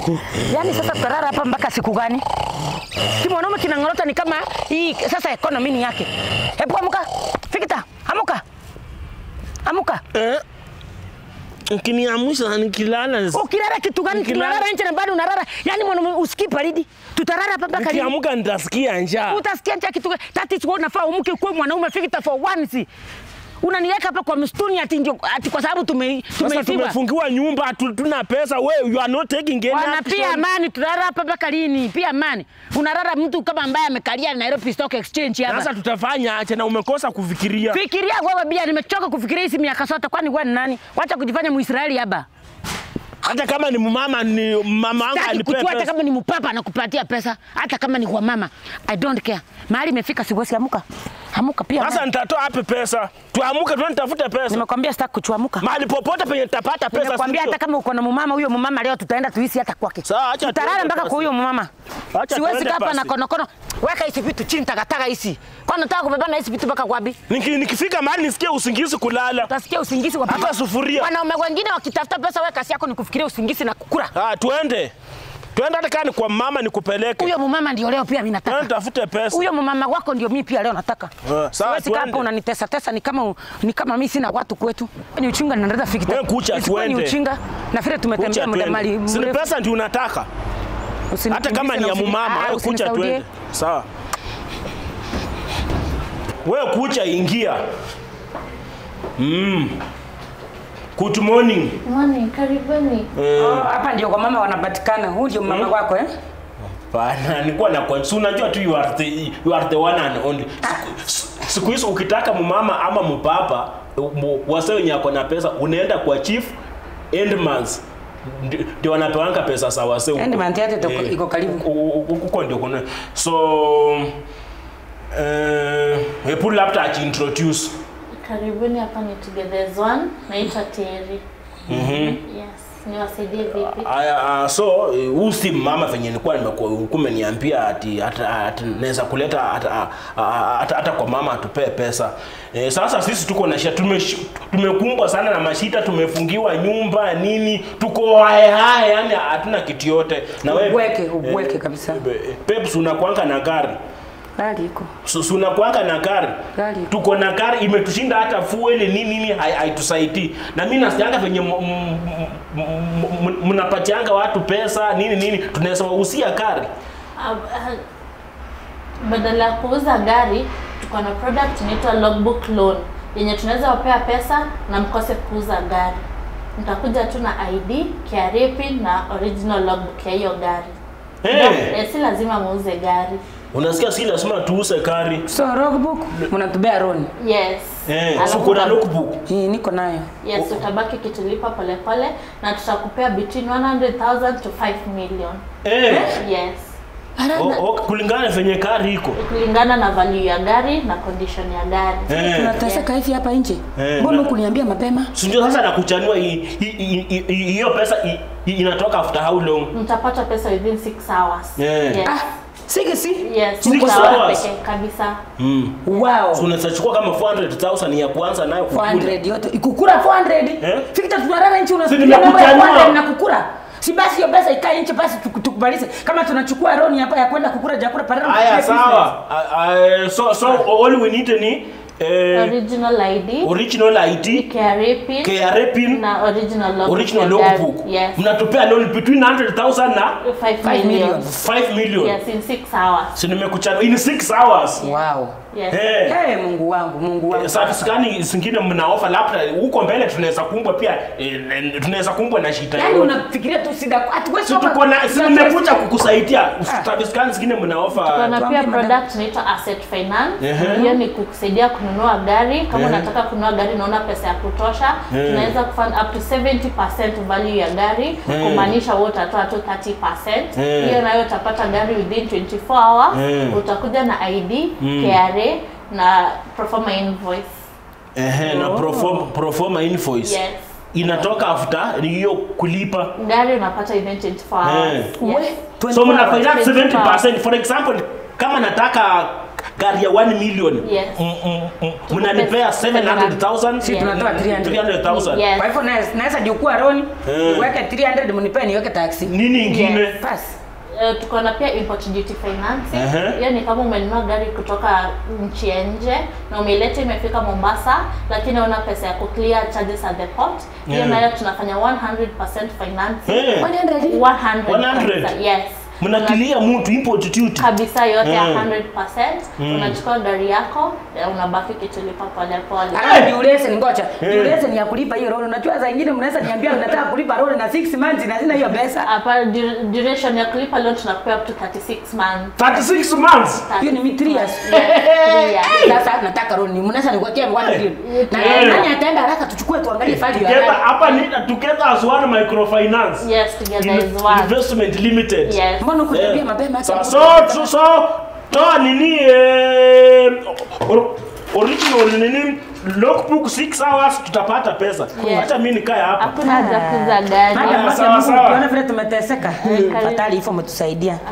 usiku. Yaani sasa tutarara hapa mpaka siku gani? Si mwanaume kinang'orota ni kama hii sasa economy ni yake. Hebu amuka. Fikita, amuka. Amuka. Eh? Ukiniamsha nikilala Ukilala kitu gani? Nikilala- Tunalala nje na bado unalala. Yaani mwanaume usikii baridi. Tutarara hapa mpaka lini? nikiamka nitasikia njaa. Utasikia njaa kitu gani? That is why unafaa umke kuwe mwanaume Fikita for once. Unaniweka hapa kwa msituni ati ndio ati kwa sababu tume Sasa tumeifiwa. tumefungiwa nyumba, hatu- tuna pesa. Wewe you are not taking any Wana action. pia amani, tunalala hapa mpaka lini? Pia amani. Unalala mtu kama ambaye amekalia Nairobi Stock Exchange hapa. Sasa tutafanya aje na umekosa kufikiria? Fikiria wewe bia, nimechoka kufikiria hizi miaka sote. Kwani wewe ni nani? Wacha kujifanya Muisraeli hapa. Hata kama ni mama ni mama wangu Sitaki anipee kujua hata pesa. kama ni mpapa anakupatia pesa, hata kama ni kwa mama. I don't care. Mahali imefika siwezi amuka. Amuka pia. Sasa nitatoa wapi pesa? Tuamuke tuende tafute pesa. Nimekwambia sitaki kuchuamuka. Mahali popote penye tutapata pesa. Nimekwambia sivyo? hata kama uko na mumama huyo mumama leo tutaenda tuishi hata kwake. Sawa, acha Tutalala tuende mpaka basi. kwa huyo mumama. Acha Siwezi tuende kaa hapa na basi. konokono. Weka hizi vitu chini takataka hizi. Kwani unataka kubebana hizi vitu mpaka kwapi? Niki, nikifika mahali nisikie usingizi kulala. Utasikia usingizi wa Hata sufuria. Wanaume wengine wakitafuta pesa, wewe kazi yako ni kufikiria usingizi na kukula. Ah, tuende. Tuende hata kama ni kwa mama nikupeleke. Huyo mumama ndio leo pia mimi Tuende nataka. tafute pesa. Huyo mumama wako ndio mimi pia leo nataka. Ah, sawa, Siwezi kaa hapa tuende. unanitesa tesa ni kama ni kama mimi sina watu kwetu. Ni uchinga na ndio fikita. Wewe kucha, Isikuwa Ni tuende. uchinga na vile Kucha tumetembea muda mali tuende. Si ni mrefu. pesa ndio unataka. Usini- Hata kama ni ya usini- mumama, Ah, wewe kucha usinisaudie. tuende. Sawa. Wewe kucha ingia. Mm. Good morning. Mwani, karibuni. Oh, Hapa ndio kwa mama wanapatikana. Huyu ndio mama wako eh? Bana, nilikuwa na kwa si unajua tu you are the, you are the one and only. Siku- Siku hizo ukitaka mumama ama mpapa mu- wase wenye ako na pesa unaenda kwa chief endmans ndio wanapewanga pesa za wase huko. Endmans yake ito- Eh, iko karibu. huko- huko ndio kuna so eh hebu labda ajiintroduce Karibuni hapa ni Together as One. Naitwa Terry. Yes, niwasaidie vipi? Aya, uh, so eh, huu si mama venye nilikuwa nimekuwa umeniambia ati hata ati naweza kuleta hata ah, hata hata kwa mama atupee pesa. Eh, sasa sisi tuko na shida tume, tumekumbwa sana na mashida, tumefungiwa nyumba nini, tuko hae hae, yani hatuna kitu yote. Na wewe Ubweke, ubweke kabisa. Peps unakuanga na gari. Gari iko. Su- su unakuanga na gari Gari. tuko na gari imetushinda hata fuel nini nini hai- haitusaidii na mimi nasikianga venye m- m- m- m- mnapatianga watu pesa nini nini tunaweza wausia gari Ah, ah, Badala ya kuuza gari, tuko na product inaitwa logbook loan yenye tunaweza wapea pesa na mkose kuuza gari. Mtakuja tu na ID, KRA pin na original logbook ya hiyo gari. hey, Eh, si lazima muuze gari. unasikia si lazima tuuse gari So logbook mnatubea loan. Yes. hey, Alafu so kuna uta- lookbook Hii niko nayo. Yes, utabaki ukitulipa polepole na tutakupea between 100,000 to 5 million. hey, Yes. o, o, kulingana venye gari iko Kulingana na value ya gari na condition ya gari. hey. Tunateseka hivi hapa nje. Eh, Mbona na- kuniambia mapema? si ndio sasa nakuchanua hii- hii- hii- hii- hiyo pesa hii- hii inatoka after how long Mtapata pesa within 6 hours. Yeah. Yes. Ah, sige si. Yes, Six six hours hours? pekee kabisa. mm. Wow. so unaweza chukua kama 400,000 ya kwanza nayo kukula. 400 yote. Ikukura 400. Eh? Fikita tunalala nchi Si unasikia mambo ya nimekuchanua. 400 na kukura. Si basi hiyo pesa ikae nchi basi tuku- tukubalize. Kama tunachukua loan hapa ya kwenda kukura jakura pale. Aya, sawa. Uh, uh, so so all we need ni eh, Original ID, original ID, KRA pin KRA pin, na original logbook. original ya gari. logbook. Yes. Mnatupea loan between 100,000 na 5 Five million. million. 5 million. Yes, in 6 hours. Si nimekuchana in 6 hours. Wow. Yes. Eh. Hey, Mungu wangu, Mungu wangu. Service gani zingine mna offer labda huko mbele tunaweza kumbwa pia eh, eh, tunaweza kumbwa na shida Yaani yoyote. unafikiria tu sida hatuwezi Si tuko na si nimekuja kukusaidia. Service gani zingine mna offer? Kuna tuambie pia madam. product inaitwa asset finance. Ehe. Hiyo ni kukusaidia kununua gari. Kama Ehe. unataka kununua gari naona pesa ya kutosha, Ehe. tunaweza kufund up to 70% value ya gari, Ehe. kumaanisha wewe utatoa tu 30%. Ehe. Hiyo nayo utapata gari within 24 hours. Ehe. Utakuja na ID, KRA na proforma invoice. Ehe, na proforma proforma invoice. Yes. Inatoka after ni hiyo kulipa. Gari unapata within 24 hours. Eh. Yes. So mna 24 finance hours. 70%. For example, kama nataka gari ya 1 million Yes. Mm, mm, mm. mnanipea 700,000 Si Yeah. tunatoa 300. 300,000 Yes. Kwa hivyo naweza- naweza jukua loan, Eh. niweke 300 mnipe niweke taxi. nini ingine Yes. Basi. Eh, tuko na pia import duty financing. Ehe. Hiyo ni kama umenunua gari kutoka nchi ya nje na umeileta imefika Mombasa, lakini una pesa ya kuclear charges at the port. Hiyo Yeah. nayo tunafanya 100% financing. Eh. 100. 100. 100? kabisa, Yes. mnakilia mtu import duty kabisa yote ya Mm. 100%. Unachukua gari yako na unabaki ukitulipa pole pole. Alafu duration ngoja. Duration ya kulipa hiyo loan. Unajua saa nyingine mnaweza niambia unataka kulipa loan na 6 months na sina hiyo pesa. Hapa du- duration ya kulipa loan tunakupea up to 36 months. 36 months Hiyo ni mi 3 years. Yes, three years. Sasa nataka loan. Mnaweza niwekee 1 million. Na Eh. nani ataenda haraka tuchukue tuangalie file ya together gari. hapa ni together as one microfinance Yes, together In- is one. investment limited Yes. Mbona kuniambia Eh, mapema so, hata so, so, so toa nini eh, or, original nini logbook 6 hours tutapata pesa Yes. hata mimi nikae hapa Hakuna haja kuuza gari. Madam, Ah, wake sawa, Mungu, sawa. ukiona vile tumeteseka. karibu. Fatali hivyo umetusaidia.